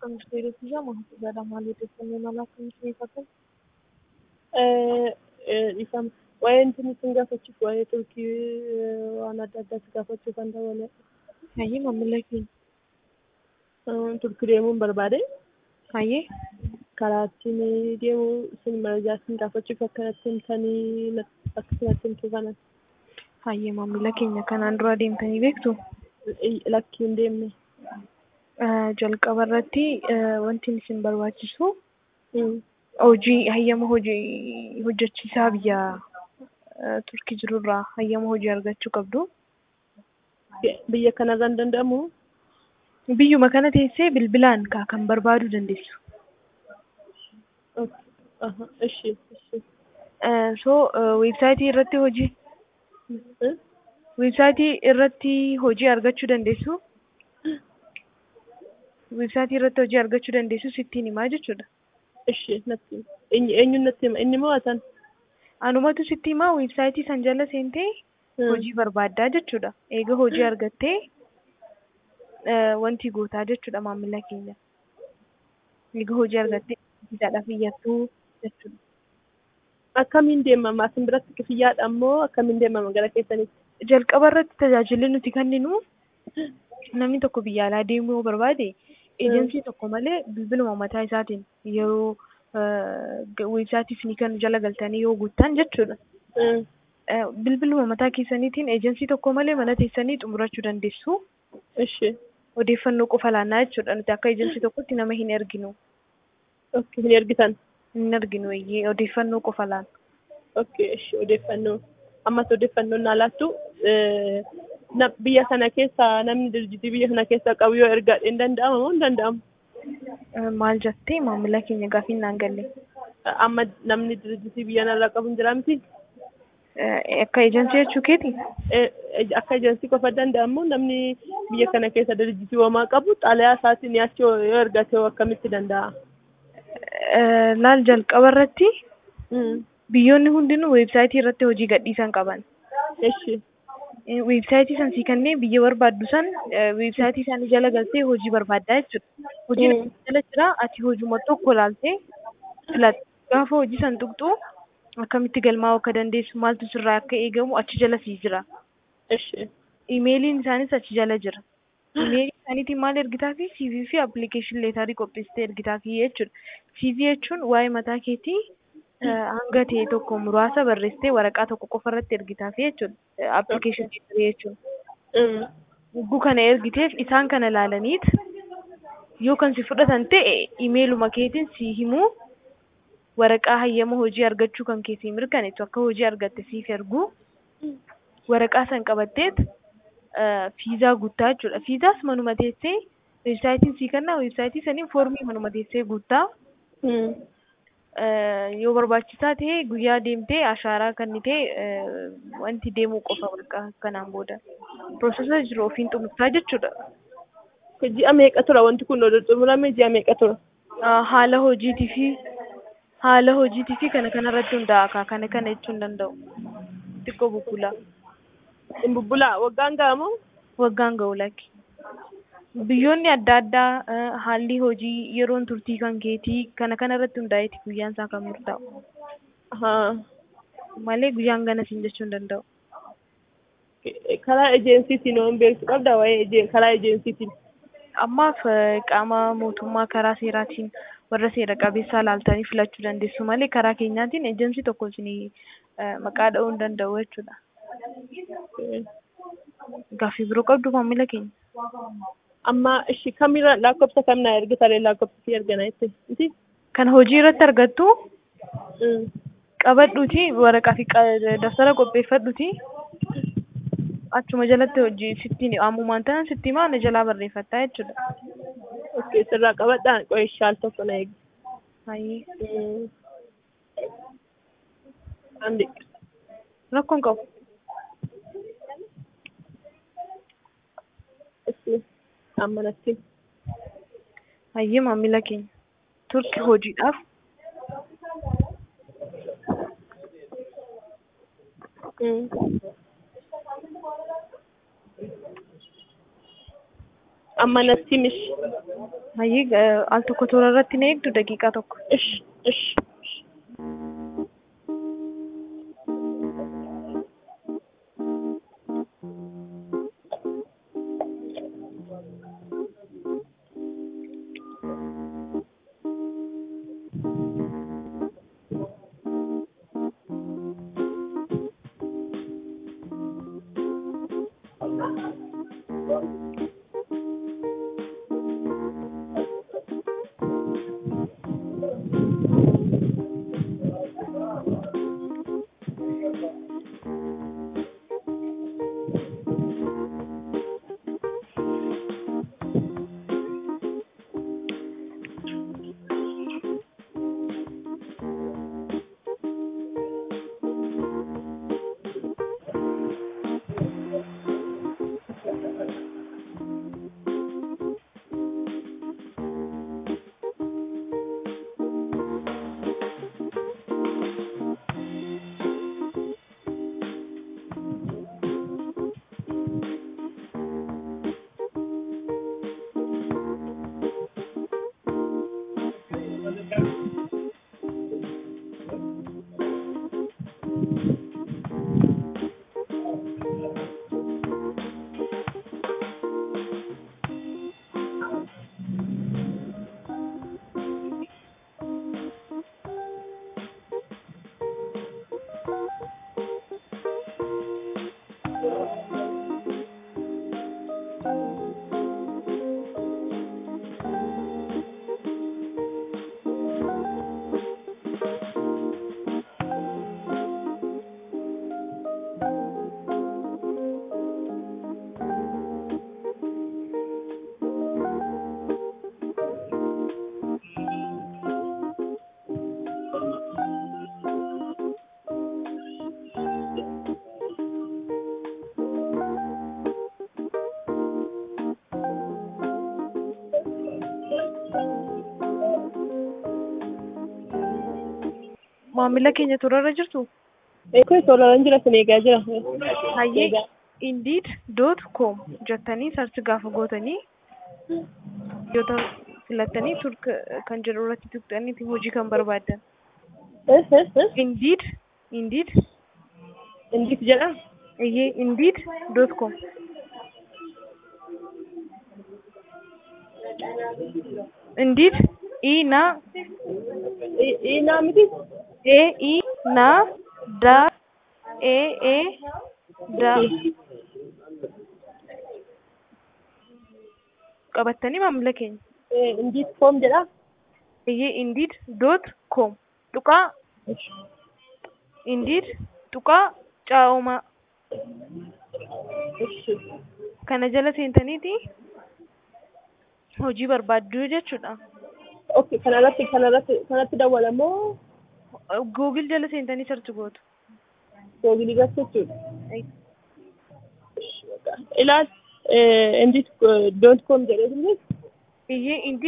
akkamitti fayyadachiisa maatii gaadhaa maal odeeffannoo mala akkamitti eeggatan? Ifam waa'ee intin isin gaafachuuf waa'ee turkii waan adda addaatti gaafachuu kan ta'e Hayyee maamila keenya. turkii deemuun barbaade Hayyee. karaa ittiin deemu isin marajaa isin gaafachuuf akka ittiin himtanii akka isin ittiin himtu kanan Hayyee maamila keenya kanaan dura deemtanii beektu? lakkiin deemne. Jalqaba irratti wanti isin barbaachisu hojii hayyama hojii hojjechiisaa biyya turkii jirurraa hayyama hojii argachuu qabdu. Biyya kanarra hin danda'amu? Biyyuma kana teessee bilbilaan kan barbaaduu dandeessu. Ishi. So weebsaayitii irratti hojii weebsaayitii irratti hojii argachuu dandeessu. Weebsaayitii irratti hojii argachuu dandeessu sittiin himaa jechuudha. Ishi natti eenyuun natti hima inni moo atan? Anumatu sitti himaa weebsaayitii san jala seentee hojii barbaaddaa jechuudha. Eega hojii argattee wanti gootaa jechuudha maamila keenya. Eega hojii argattee viizaadhaaf iyyattuu jechuudha. Akkamiin deemama? Asin biratti kifiyyaadha moo akkamiin deemama gara keessanitti? Jalqaba irratti tajaajilli nuti kenninu namni tokko biyya alaa deemuu yoo barbaade eejensii tokko malee bilbiluma mataa isaatiin yeroo weebsaayitii isinii kan jala galtanii yoo guuttan jechuudha. Bilbiluma mataa keessaniitiin eejensii tokko malee mana teessanii xumurachuu dandeessu. Ishi. Odeeffannoo qofa laannaa jechuudha. Nuti akka eejensii tokkotti nama hin erginu. Okay, hin ergitan. Hin erginu iyyee odeeffannoo qofa laanna. Okay, ishi odeeffannoo. Ammas odeeffannoo naa laattu biyya sana keessa namni dirjitii biyya sana keessa qabu yoo ergaa hin danda'amu moo hin danda'amu? Maal jettee maamila keenya gaafiin naan galle. Amma namni dirjitii biyya narraa qabu hin jiraa miti? Akka eejensii jechuu keeti? Akka eejensii qofa danda'amu namni biyya kana keessa dirjitii homaa qabu xaalayaa isaatiin achi yoo ergate akkamitti danda'a? Laal jalqaba irratti biyyoonni hundinuu weebsaayitii irratti hojii gadhiisan qaban. Eshi. Weebsaayitii san sii kanneen biyya barbaaddu san weebsaayitii isaanii jala galtee hojii barbaaddaa jechuudha. Hojiin jala jira ati hojuma tokko ilaaltee filatta. Gaafa hojii san tuqxu akkamitti galmaa'uu akka dandeessu maaltu sirraa akka eegamu achi jala sii jira. Eshi. Imeeliin isaanis achi jala jira. Imeelii isaaniitiin maal ergitaa fi CV fi appilikeeshin leetarii qopheessitee ergitaa fi jechuudha. CV jechuun waa'ee mataa keetii hanga ta'e tokko muraasa barreessitee waraqaa tokko qofa irratti ergitaaf jechuudha. Appilikeeshin leetarii jechuudha. Hogguu kana ergiteef isaan kana ilaalaniit yoo kan si fudhatan ta'e imeeluma keetiin si himuu waraqaa hayyama hojii argachuu kan keessi mirkaneessu akka hojii argatte siif ergu waraqaa san qabatteet fiizaa guuttaa jechuudha. Fiizaas manuma teessee weebsaayitiin sii kennaa weebsaayitii saniin foormii manuma teessee guuttaa. Yoo barbaachisaa ta'e guyyaa deemtee ashaaraa kennitee wanti deemuu qofa bakka kanaan booda. Piroosesa jiru ofiin xumurtaa jechuudha. Ji'a meeqa tura wanti kun oduu xumurame ji'a meeqa tura? Haala hojiitii fi haala hojiitii fi kana kanarratti hundaa'a kana kana jechuu hin danda'u. Xiqqoo bubbulaa. Hin bubbulaa waggaan ga'amoo? Waggaan ga'u lakki. Biyyoonni adda addaa haalli hojii yeroon turtii kan keetii kana kana irratti hundaa'eeti guyyaan isaa kan murtaa'u. Malee guyyaan gana siin jechuu hin danda'u. Karaa ejeensiitiin waan beektu qabda waa'ee karaa ejeensiitiin. Ammaaf qaama mootummaa karaa seeraatiin warra seera qabeessaa laaltanii filachuu dandeessu malee karaa keenyaatiin ejensii tokko isin maqaa dha'uu hin danda'u jechuudha. Gaaffii biroo qabdu maamila keenya. Amma ishi kamirra lakkoofsa kam naa ergitaree lakkoofsa si ergana jettee? Kan hojii irratti argattu qabadhuuti waraqaa fi daftara qopheeffadhuuti. Achuma jalatti hojii sittiin ammumaan ta'an sitti himaa na jalaa barreeffattaa jechuudha. Okay, sirraa qabadhaa qo'ee shaal tokko na eegi. Hayyee. Andi. Rakkoon qabu. Itti ammanatti. Hayyee maamila keenya. Turki hojiidhaaf. amma natti mish Hayyee al tokko toora irratti na eegdu daqiiqaa tokko. ish ish Maamila keenya toora irra jirtu Eekoo tooraan jira sun eegaa jira. hayyee Eegaa. indeed dot com jettanii sarchi gaafa gootanii yoo filattanii turk kan jedhu irratti tuqxanii hojii kan barbaaddan. Eh, eh, eh. Indeed indeed Indeed jedha. iyyee indeed dot com indeed i na I- Inaa miti. e i na da e e da qabattanii maamila keenya. Eh, Indeed foom jedha. iyyee indeed dot com tuqaa indeed tuqaa caa'umaa Ishi. kana jala seentaniiti hojii barbaaddu jechuudha. Okay, kanarratti kanarratti kanatti dawwalamoo Googil jala seentanii sarchi gootu. googilii irratti jechuudha. Ilaal, eh, indeed dot com jedhee Iyyee indeed